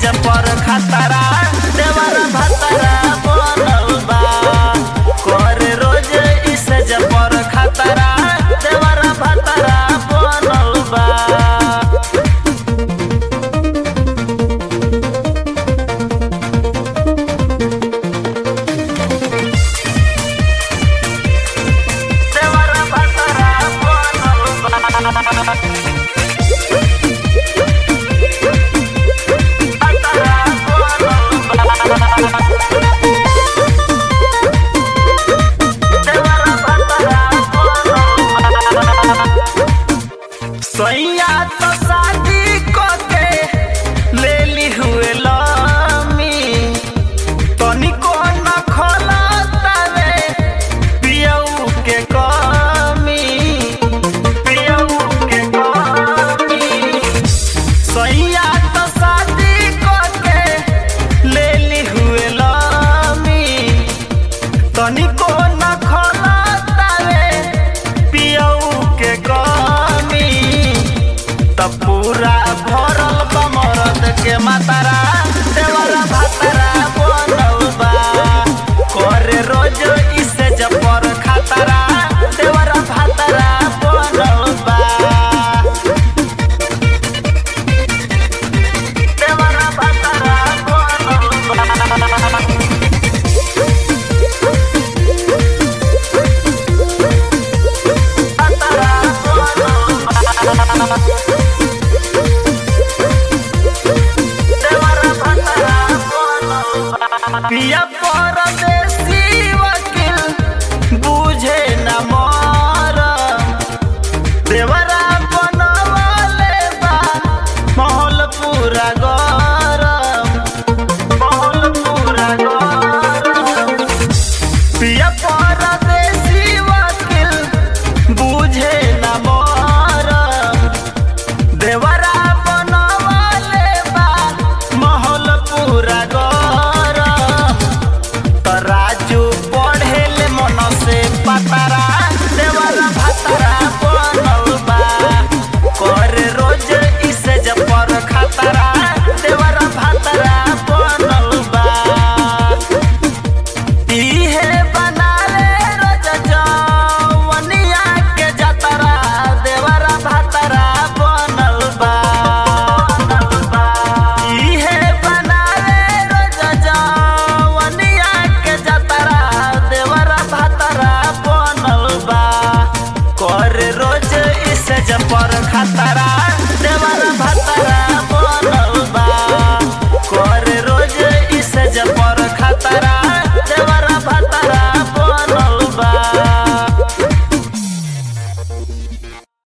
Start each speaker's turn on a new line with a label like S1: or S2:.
S1: पर खतरा देवर भतरा बनल बा कर रोज इस पर खतरा देवर भतरा बनल बा देवर भतरा बनल बा सैया तो शादी को के ले ली हुए लामी तनिको न खोला तावे पियऊ के कमी पियऊ के कमी सैया तो शादी को के ले ली हुए लामी तनिको न खोला तावे पियऊ के कमी त पूरा भरल बा मरद के मातारा देवरा भातारा बनल बा करे रोज इसे जपर खातारा देवरा भातारा बनल बा देवरा भातारा बनल बा पिया परदेसी वकील बुझे न मोर देवरा बनवले बा महल पूरा गरम महल पूरा गरम पिया परदेसी वकील बुझे न मोर देवरा बनवले बा महल पूरा गरम त राजू पढ़ेले मन से पतारा देवरा भातारा बनल बा करे रोज इसे जपर खतरा देवरा भातारा बनल बा इहे बनाले रोज जवनिया के जतरा देवरा भातरा बनल बा इहे बनाले रोज जवनिया के जतरा देवरा भातरा बनल बा कर रोज इसे जपर खतरा